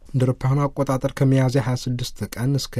እንደ አውሮፓውያኑ አቆጣጠር ከሚያዝያ 26 ቀን እስከ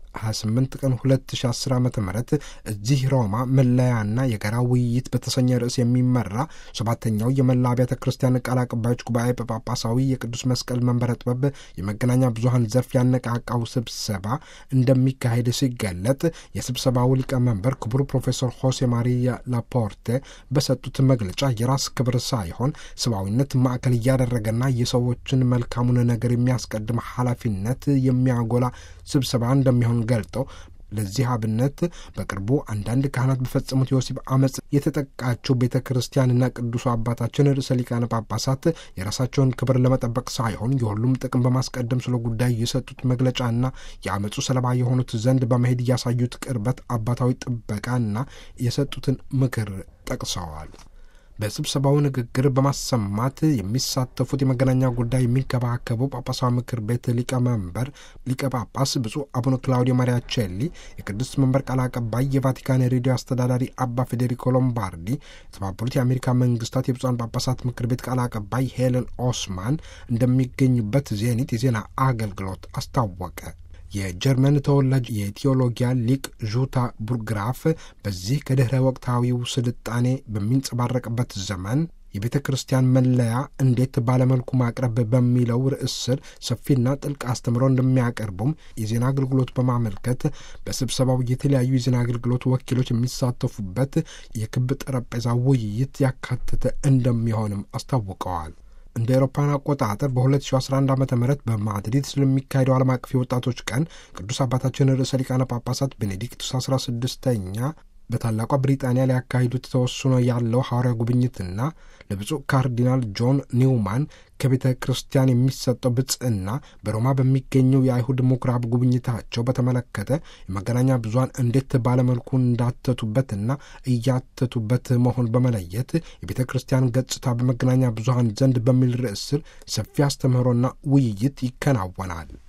28 ቀን 2010 ዓ ም እዚህ ሮማ መለያና የጋራ ውይይት በተሰኘ ርዕስ የሚመራ ሰባተኛው የመላ አብያተ ክርስቲያን ቃል አቀባዮች ጉባኤ በጳጳሳዊ የቅዱስ መስቀል መንበረ ጥበብ የመገናኛ ብዙኃን ዘርፍ ያነቃቃው ስብሰባ እንደሚካሄድ ሲገለጥ የስብሰባው ሊቀመንበር ክቡር ፕሮፌሰር ሆሴ ማሪያ ላፖርቴ በሰጡት መግለጫ የራስ ክብር ሳይሆን ሰብአዊነት ማዕከል እያደረገና የሰዎችን መልካሙን ነገር የሚያስቀድም ኃላፊነት የሚያጎላ ስብሰባ እንደሚሆን ገልጠው ለዚህ አብነት በቅርቡ አንዳንድ ካህናት በፈጸሙት የወሲብ አመፅ የተጠቃችው ቤተ ክርስቲያንና ቅዱሱ አባታችን ርዕሰ ሊቃነ ጳጳሳት የራሳቸውን ክብር ለመጠበቅ ሳይሆን የሁሉም ጥቅም በማስቀደም ስለ ጉዳይ የሰጡት መግለጫና የአመፁ ሰለባ የሆኑት ዘንድ በመሄድ ያሳዩት ቅርበት አባታዊ ጥበቃና የሰጡትን ምክር ጠቅሰዋል። በስብሰባው ንግግር በማሰማት የሚሳተፉት የመገናኛ ጉዳይ የሚንከባከበው ጳጳሳዊ ምክር ቤት ሊቀመንበር ሊቀ ጳጳስ ብፁዕ አቡነ ክላውዲዮ ማሪያቼሊ፣ የቅዱስ መንበር ቃል አቀባይ፣ የቫቲካን ሬዲዮ አስተዳዳሪ አባ ፌዴሪኮ ሎምባርዲ፣ የተባበሩት የአሜሪካ መንግስታት የብፁዓን ጳጳሳት ምክር ቤት ቃል አቀባይ ሄለን ኦስማን እንደሚገኙበት ዜኒት የዜና አገልግሎት አስታወቀ። የጀርመን ተወላጅ የቴዎሎጊያ ሊቅ ዡታ ቡርግራፍ በዚህ ከድኅረ ወቅታዊው ስልጣኔ በሚንጸባረቅበት ዘመን የቤተ ክርስቲያን መለያ እንዴት ባለመልኩ ማቅረብ በሚለው ርዕስ ስር ሰፊና ጥልቅ አስተምሮ እንደሚያቀርቡም የዜና አገልግሎት በማመልከት በስብሰባው የተለያዩ የዜና አገልግሎት ወኪሎች የሚሳተፉበት የክብ ጠረጴዛ ውይይት ያካተተ እንደሚሆንም አስታውቀዋል። እንደ አውሮፓውያን አቆጣጠር በ2011 ዓ ም በማድሪድ ስለሚካሄደው ዓለም አቀፍ የወጣቶች ቀን ቅዱስ አባታችን ርዕሰ ሊቃነ ጳጳሳት ቤኔዲክቱስ 16ኛ በታላቋ ብሪጣንያ ሊያካሂዱት ተወስኖ ያለው ሐዋርያ ጉብኝትና ለብፁዕ ካርዲናል ጆን ኒውማን ከቤተ ክርስቲያን የሚሰጠው ብጽዕና በሮማ በሚገኘው የአይሁድ ምኩራብ ጉብኝታቸው በተመለከተ የመገናኛ ብዙኃን እንዴት ባለመልኩ እንዳተቱበትና እያተቱበት መሆን በመለየት የቤተ ክርስቲያን ገጽታ በመገናኛ ብዙኃን ዘንድ በሚል ርዕስ ስር ሰፊ አስተምህሮና ውይይት ይከናወናል።